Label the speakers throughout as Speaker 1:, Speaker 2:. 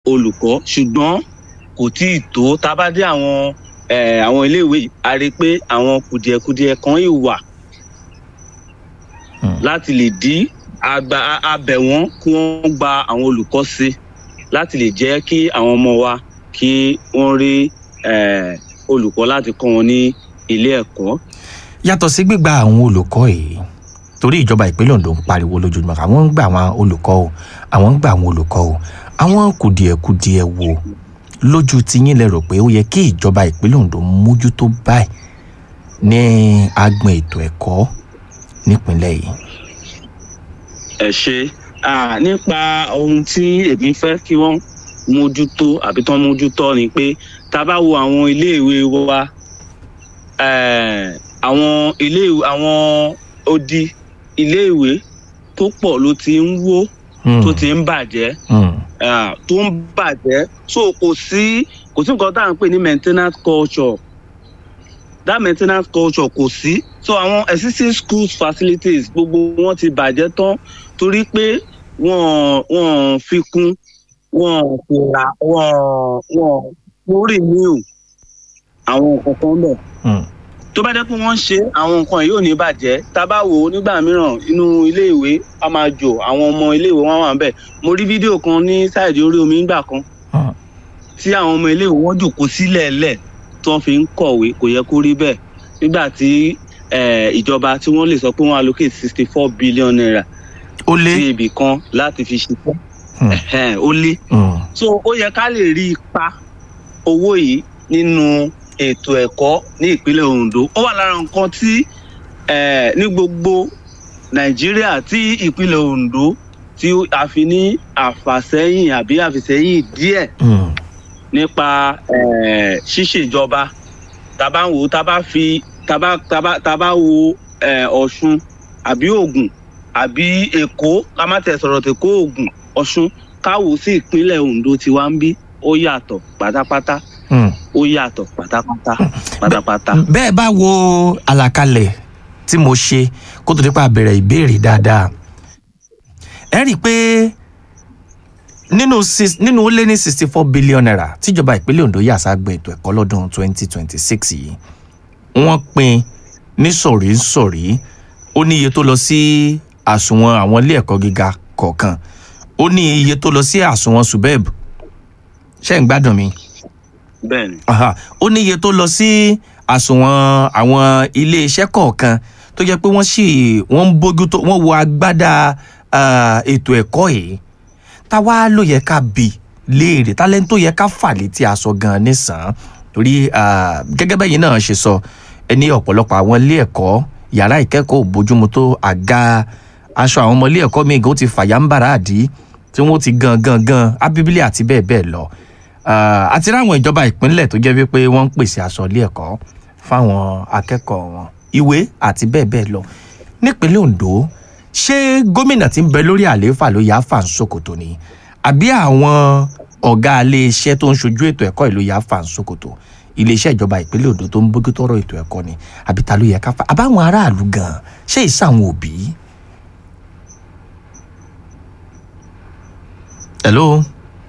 Speaker 1: olùkọ́ ṣùgbọ́n kò tí ì tó tá a bá dé àwọn eh, àwọn iléèwé yìí a rí i pé àwọn kùdìẹ̀kudiẹ kan yìí wà
Speaker 2: Hmm.
Speaker 1: láti lè dí àgbà abẹ̀ wọ́n kí wọ́n gba àwọn olùkọ́ sí láti lè jẹ́ kí àwọn ọmọ wa kí wọ́n rí eh, olùkọ́ láti kọ́ wọn ní ilé ẹ̀kọ́.
Speaker 2: yàtọ̀ sí gbígba àwọn olùkọ́ yìí torí ìjọba ìpínlẹ̀ Ondo ń pariwo lójoojúmọ́ àwọn ń gba àwọn olùkọ́ o àwọn ń gba àwọn olùkọ́ o àwọn kùdìẹ̀kudiẹ wo lójú tiyín lẹ rò pé ó yẹ kí ìjọba ìpínlẹ̀ Ondo mójútó báyìí ní agbọn ètò ẹ̀kọ́ nípínlẹ̀ yìí.
Speaker 1: ẹ ṣe ah, nípa ohun tí èmi fẹ́ kí wọ́n mójútó àbí tán mójútó ni pé tá a bá wo àwọn iléèwé wa eh, àwọn iléèwé àwọn odi iléèwé tó pọ̀ ló ti ń wó
Speaker 2: Hmm,
Speaker 1: tó ti ń bàjẹ́
Speaker 2: hmm,
Speaker 1: ah, tó ń bàjẹ́ so kò sí kò sí nǹkan tá à ń pè ní maintenance culture that maintenance culture kò sí so àwọn existing schools facilities gbogbo wọn ti bàjẹ́ tán torí pé wọ́n wọ́n fi kún wọ́n fi ra wọ́n wọ́n wọ́n renew àwọn nǹkan kan bẹ̀
Speaker 2: hmm,
Speaker 1: tó bá jẹ́ pé wọ́n ń ṣe àwọn nǹkan yìí ò ní bàjẹ́ tá a bá wò ó nígbà mìíràn inú iléèwé a máa jò àwọn ọmọ iléèwé wọn wà ń bẹ̀ mo rí fídíò kan ní sáìdì orí omi nígbà kan
Speaker 2: hmm.
Speaker 1: tí àwọn ọmọ iléèwé wọn jòkó sílẹ̀ lẹ̀ tí wọ́n fi ń kọ̀wé kò yẹ kó rí bẹ́ẹ̀ nígbà tí eh, ìjọba tí wọ́n lè sọ pé wọ́n allocate sixty four billion naira
Speaker 2: ó lé.
Speaker 1: sí ibì kan láti fi ṣiṣẹ́
Speaker 2: Hmm.
Speaker 1: Ẹ̀hẹ́n, ó lé
Speaker 2: Hmm,
Speaker 1: so ó yẹ ká lè rí ipa owó yìí nínú ètò ẹ̀kọ́ ní ìpínlẹ̀ Ondo ó wà lára nǹkan tí eh, ní gbogbo Nàìjíríà tí ìpínlẹ̀ Ondo tí a fi ní àfàsẹ́yìn àbí àfìsẹ́yìn díẹ̀
Speaker 2: hmm,
Speaker 1: nípa eh, ṣíṣèjọba tàbá ń wò tàbá fi tàbá tàbá tàbá wo eh, Ọ̀ṣun àbí Ògùn àbí Èkó ká má tẹ̀ sọ̀rọ̀ tẹ̀ kó Ògùn Ọ̀ṣun káwò sí ìpínlẹ̀ Ondo tí wá ń bí ó yàtọ̀ pátápátá
Speaker 2: hmm.
Speaker 1: ó yàtọ̀ pátápátá pátápátá.
Speaker 2: bẹ́ẹ̀ bá wo àlàkalẹ̀ tí mo ṣe kó tó dípa bẹ̀rẹ̀ ìbéèrè dáadáa ẹ rí i pé nínú sis- nínú ó lé ní sixty four billion naira tíjọba ìpínlẹ̀ Ondo yà ságbọn ètò ẹ̀kọ́ lọ́dún twenty twenty six yìí wọ́n pín ní sọ̀rí sọ̀rí ó ní iye tó lọ sí àsùnwọ̀n àwọn ilé ẹ̀kọ́ gíga kọ̀ọ̀kan ó ní iye tó lọ sí àsùnwọ̀n subeb ṣé ń gbádùn mi
Speaker 1: bẹ́ẹ̀ni
Speaker 2: aha ó ní iye tó lọ sí àsùnwọ̀n àwọn iléeṣẹ́ kọ̀ọ̀kan tó jẹ́ pé wọ́n sì wọ́n ń bójú tó wọ́n wo agbádá ah, ètò ẹ̀kọ́ yìí táwa ló yẹ ká bì léèrè tálẹ́ńtò tó yẹ ká fà létí aṣọ gan-an nísàn torí ah, gẹ́gẹ́ bẹ́yìn náà ṣe sọ ẹni ọ̀pọ̀lọpọ̀ àwọn ilé ẹ̀kọ́ yàrá ìkẹ́kọ̀ọ́ ò bójúmu tó àga aṣọ àwọn ọmọ ilé ẹ̀kọ́ míì gan ó ti fàyà ń bàrà àdí tí wọ́n ti gan gan gan abíbílẹ̀ àti bẹ́ẹ̀ bẹ́ẹ̀ lọ Ah, àti ráwọn ìjọba ìpínlẹ̀ tó jẹ́ wípé wọ́n ń pèsè aṣọ ilé ẹ̀kọ́ fáwọn akẹ́kọ̀ọ́ wọn ìwé àti bẹ́ẹ̀ bẹ́ẹ̀ lọ nípínlẹ̀ Ondo ṣé gómìnà tí ń bẹ lórí àlééfà ló yá fà ń ṣòkòtò ni àbí àwọn ọ̀gá iléeṣẹ́ tó ń ṣojú ètò ẹ̀kọ́ ìlú yá fà ń ṣòkòtò iléeṣẹ́ ìjọba ìpínlẹ̀ Ondo tó ń bójú tọ́rọ̀ ètò ẹ̀kọ́ ni àbí ta ló yẹ ká fà àbáwọn aráàlú gan ṣé ìsàwọn òbí. hello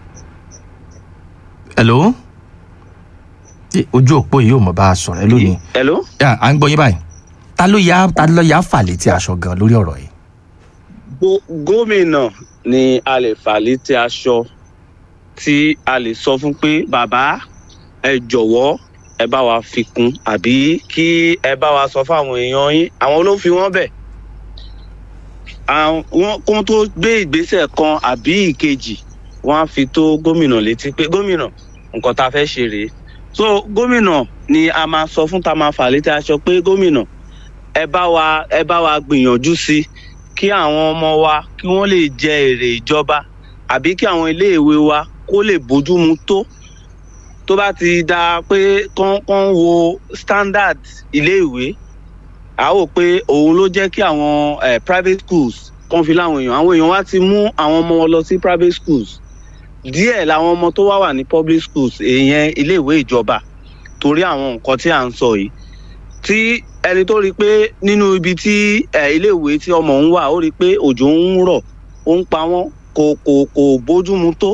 Speaker 2: hello Ṣé ojú òpó yìí ò mọ̀ bá a sọ̀rọ̀ ẹ lónìí
Speaker 1: hello.
Speaker 2: Yeah, à ń gbọ́ yín báyìí ta ló yá ta ló yá fà létí aṣọ gan lórí ọ̀rọ̀ yìí.
Speaker 1: Gó- gómìnà ni a lè fà létí aṣọ tí a lè sọ fún pé bàbá ẹ jọ̀wọ́ ẹ bá wa fi kún àbí kí ẹ bá wa sọ fáwọn èèyàn yín àwọn ló fi wọ́n bẹ̀ àwọn kó tó gbé ìgbésẹ̀ kan àbí ìkejì wọ́n á fi tó gómìnà létí pé gómìnà nǹkan tá a fẹ́ ṣe rèé so gómìnà ni a máa sọ fún tá a máa fà létí aṣọ pé gómìnà ẹ bá wa ẹ bá wa gbìyànjú sí i kí àwọn ọmọ wa kí wọ́n lè jẹ èrè ìjọba àbí kí àwọn iléèwé wa kó lè bójúmu tó tó bá ti da pé kán kán wo standard iléèwé a ó pé òun ló jẹ́ kí àwọn eh, private schools kán fi láwọn èèyàn àwọn èèyàn wá ti mú àwọn ọmọ wọn lọ sí private schools díẹ̀ làwọn ọmọ tó wá wà ní public schools èèyàn iléèwé ìjọba torí àwọn nǹkan tí à ń sọ yìí tí ẹni tó rí i pé nínú ibi tí ẹ iléèwé tí ọmọ ń wà ó rí i pé òjò ń rọ̀ ó ń pa wọ́n kò kò kò bójúmu tó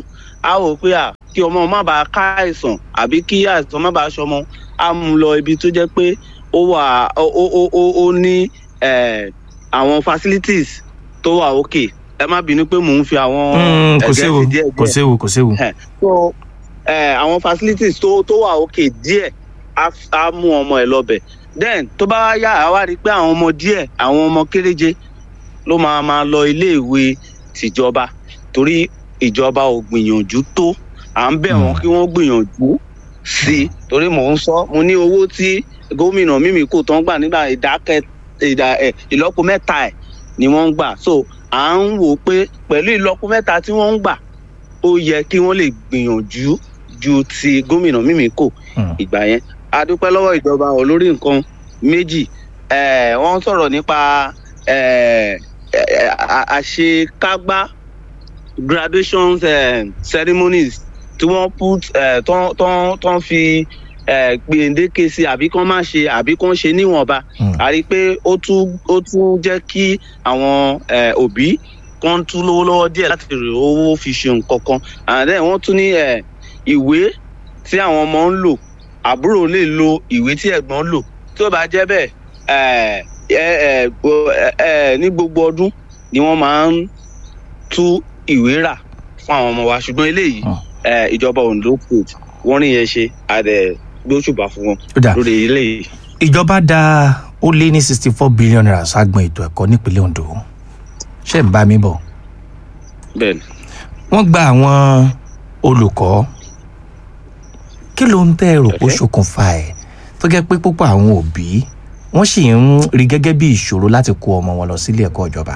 Speaker 1: á wò pé à kí ọmọ má bàa ká àìsàn àbí kí àìsàn má bàa ṣọmọ á mú lọ ibi tó jẹ́ pé ó wà ó ó ó ó ní eh, àwọn facilities tó wà òkè ẹ má bínú pé mò ń fi àwọn
Speaker 2: Mm, kò
Speaker 1: ẹ̀gẹ́
Speaker 2: séwu
Speaker 1: sí díẹ̀
Speaker 2: kò
Speaker 1: díẹ̀
Speaker 2: séwu kò séwu.
Speaker 1: Ẹ̀, so eh, àwọn facilities tó tó wà òkè díẹ̀ á f- á mú ọmọ ẹ̀ lọ́bẹ̀ then tó bá wá yá àá wá rí i pé àwọn ọmọ díẹ̀ àwọn ọmọ kéréje ló máa máa lọ iléèwé tìjọba torí ìjọba ò gbìyànjú tó à ń bẹ̀ wọ́n
Speaker 2: Mm.
Speaker 1: kí wọ́n gbìyànjú sí i torí mò ń sọ mo ní owó tí gómìnà mímíkò tó ń gbà nígbà ìdákẹ́ ìdá ẹ̀ ìlọ́po mẹ́ta ẹ̀ ni wọ́n ń gbà so à ń wò ó pé pẹ̀lú ìlọ́po mẹ́ta tí wọ́n ń gbà ó yẹ kí wọ́n lè gbìyànjú ju ti gómìnà mímíkò
Speaker 2: Mm.
Speaker 1: ìgbà yẹn a dúpẹ́ lọ́wọ́ ìjọba olórí nǹkan méjì eh, wọ́n sọ̀rọ̀ nípa eh, eh, a- àṣekágbá graduation eh, ceremonies tí wọ́n put eh, tán tán tán fi eh, gbèǹdéke sí àbí kán má ṣe àbí kán ṣe níwọ̀nba
Speaker 2: Mm.
Speaker 1: a rí i pé ó tún ó tún jẹ́ kí àwọn eh, òbí kan tún lówó lọ́wọ́ díẹ̀ láti rí owó fi ṣe nǹkan kan and then wọ́n tún ní eh, ìwé tí àwọn ọmọ ń lò àbúrò lè lo ìwé tí ẹ̀gbọ́n lò tí ó bá jẹ́ bẹ́ẹ̀ eh, eh, eh, gbo- eh, eh, ní gbogbo ọdún ni wọ́n máa ń tú ìwé rà fún àwọn ọmọ wa ṣùgbọ́n eléyìí
Speaker 2: Mm.
Speaker 1: eh, ìjọba Ondo state wọ́n rí yẹn ṣe àdẹ gbóṣùbà fún wọn
Speaker 2: ó dà
Speaker 1: lórí eléyìí.
Speaker 2: ìjọba dá ó lé ní sixty four billion naira ságbọn ètò ẹ̀kọ́ nípínlẹ̀ Ondo ṣé ń bá mi bọ̀
Speaker 1: bẹ́ẹ̀ni.
Speaker 2: wọ́n gba àwọn olùkọ́ kí ló ń tẹ́ rò pé ó
Speaker 1: Okay.
Speaker 2: ṣokùnfà ẹ̀ tó jẹ́ pé púpọ̀ àwọn òbí wọ́n sì ń rí gẹ́gẹ́ bí ìṣòro láti kó ọmọ wọn lọ sílé ẹ̀kọ́ ìjọba.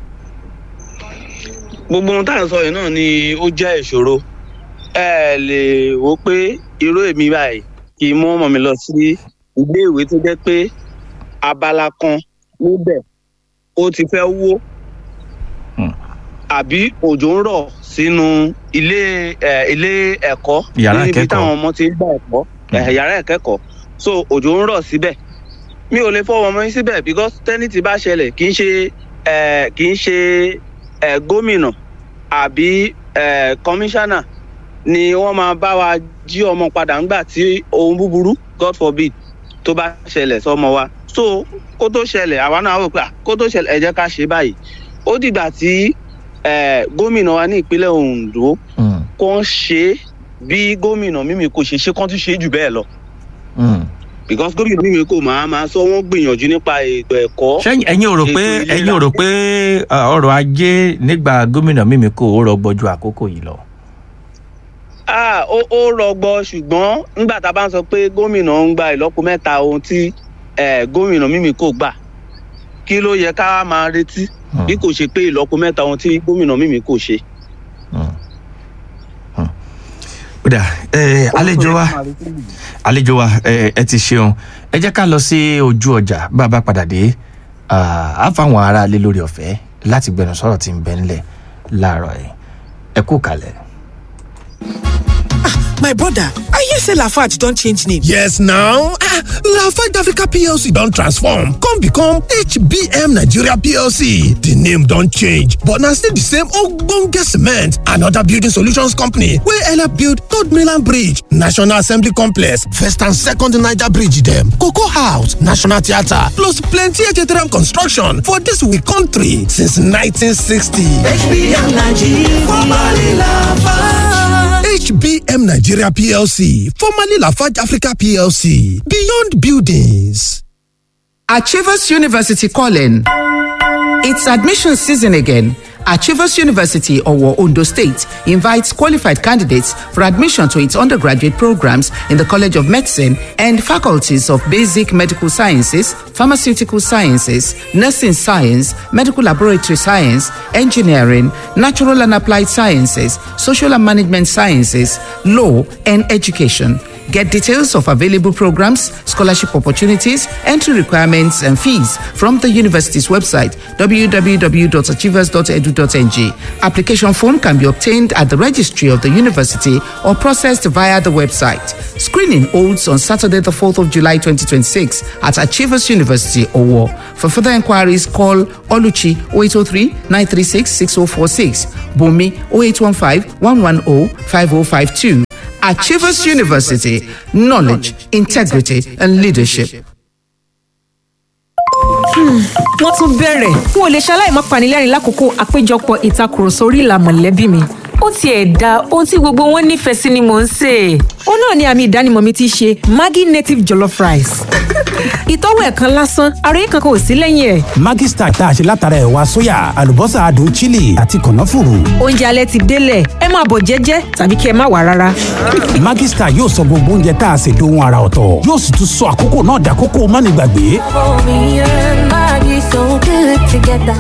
Speaker 1: gbogbo ohun tá à ń sọ yìí náà ni ó jẹ́ ìṣòro ẹ lè wò ó pé irú èmi báyìí kì í mú ọmọ mi lọ sí ilé ìwé tó jẹ́ pé abala kan níbẹ̀ ó ti fẹ́ wó
Speaker 2: Hmm.
Speaker 1: àbí òjò ń rọ̀ sínú ilé ẹ, ilé ẹ̀kọ́
Speaker 2: Yàrá
Speaker 1: níbi
Speaker 2: ìkẹ́kọ̀ọ́.
Speaker 1: táwọn ọmọ ti ń gbà ẹ̀kọ́ ẹ, yàrá ìkẹ́kọ̀ọ́ so òjò ń rọ̀ síbẹ̀ mi ò lè fọwọ́ ọmọ yín síbẹ̀ because tẹ́ni ti bá ṣẹlẹ̀ kì í ṣe ẹ, kì í ṣe ẹ, gómìnà àbí ẹ, kọmíṣánná ni wọ́n máa bá wa jí ọmọ padà ńgbà tí ohun búburú god forbid tó bá ṣẹlẹ̀ sọmọ wa so kó tó ṣẹlẹ̀ àwa náà wò pé à, kó tó ṣẹlẹ̀ ẹ jẹ́ ká ṣe báyìí ó dìgbà tí ẹ, gómìnà wa ní ìpínlẹ̀ Ondo
Speaker 2: Mm,
Speaker 1: kó ń ṣe é bí gómìnà mímí kò ṣe ṣe kán tún ṣe é jù bẹ́ẹ̀ lọ
Speaker 2: mm.
Speaker 1: because gómìnà mímí kò máa máa sọ wọ́n gbìyànjú nípa ètò ẹ̀kọ́
Speaker 2: ṣé ẹ̀yin ò rò pé
Speaker 1: Ètò ìlera.
Speaker 2: ẹ̀yin ò rò pé uh, ọrọ̀ ajé nígbà gómìnà mímí kò ó rọgbọ ju àkókò yìí lọ.
Speaker 1: ah ó ó rọgbọ ṣùgbọ́n nígbà tá a bá ń sọ pé gómìnà ń gba ìlọ́po mẹ́ta ohun tí eh, gómìnà mímí kò gbà kí ló yẹ ká máa retí
Speaker 2: Mm,
Speaker 1: bí kò ṣe pé ìlọ́po mẹ́ta ohun tí gómìnà mímí kò ṣe.
Speaker 2: mm, mm. ó dà ẹ àlejò wa àlejò wa ẹ ẹ ti ṣeun ẹ jẹ́ ká lọ sí ojú ọjà bá a bá padà dé ah, á fáwọn aráalé lórí ọ̀fẹ́ láti gbẹnu sọ̀rọ̀ tí ń bẹ ńlẹ̀ láàárọ̀ ẹ̀ ẹ kú kalẹ̀.
Speaker 3: My brother, I hear say Lafarge don change name.
Speaker 4: Yes now, ah, Lafarge Africa PLC don transform come become HBM Nigeria PLC. The name don change but na still the same ogbonge cement and other building solutions company wey help build Third Mainland Bridge, National Assembly Complex, First and Second Niger Bridge dem, Cocoa House, National Theatre plus plenty HTRM construction for dis we country since 1960.
Speaker 3: HBM Nigeria, formerly Lafarge.
Speaker 4: HBM Nigeria PLC, formerly Lafarge Africa PLC, Beyond Buildings.
Speaker 5: Achievers University calling. It's admission season again. Achievers University, Owo Ondo State, invites qualified candidates for admission to its undergraduate programs in the College of Medicine and faculties of Basic Medical Sciences, Pharmaceutical Sciences, Nursing Science, Medical Laboratory Science, Engineering, Natural and Applied Sciences, Social and Management Sciences, Law, and Education. Get details of available programs, scholarship opportunities, entry requirements, and fees from the university's website www.achievers.edu.ng. Application form can be obtained at the registry of the university or processed via the website. screening holds on Saturday, the 4th of July 2026 at Achievers University, Owo. For further inquiries, call Oluchi 0803 936 6046, Bumi 0815 110 5052. Achievers University, knowledge, integrity, and leadership.
Speaker 6: wọ́n tún bẹ̀rẹ̀ n ò lè ṣaláì má panilẹ́rìn lákòókò àpéjọpọ̀ ìtakùrọ̀sọ orí ìlà mọ̀lẹ́bí mi. ó tiẹ̀ da ohun tí gbogbo wọn nífẹ̀ẹ́ sí ni mò ń sè é. ó náà ni àmì ìdánimọ̀ mi ti ṣe maggi native jollof rice. ìtọ́wò ẹ̀ kan lásán ara yìí kankan ò sí lẹ́yìn ẹ̀.
Speaker 7: Maggi Star tá a ṣe látara ẹ̀wà sóyà àlùbọ́sà adùn chili àti kànáfùrù.
Speaker 6: oúnjẹ alẹ́ ti délẹ̀ ẹ máa bọ̀ jẹ́jẹ́ tàbí kí ẹ má wà rárá.
Speaker 7: Maggi Star yóò sọ gbogbo oúnjẹ tá a ṣe dohun ara ọ̀tọ̀ yóò sì tún sọ àkókò náà dàkókò mánigbàgbé.
Speaker 8: Me and Maggie so good together.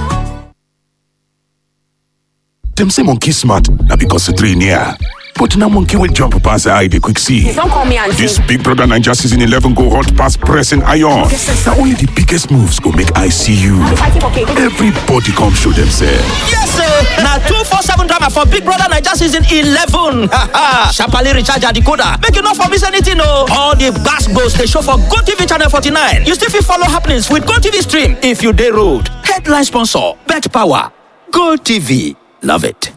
Speaker 9: Dem say monkey smart na because the three near. But now monkey will jump past the eye they quick see.
Speaker 10: Don't call me auntie.
Speaker 9: This Big Brother Ninja season 11 go hot past pressing iron. Now only the biggest moves go make I see you. Everybody come show themselves.
Speaker 11: Yes, sir. Now two four seven drama for Big Brother Niger season eleven. Sharply recharge your decoder. Make you not for miss anything, no. All the gas goes they show for Go TV channel forty nine. You still fit follow happenings with Go TV stream if you day road. Headline sponsor: Bet Power. Go TV. Love it.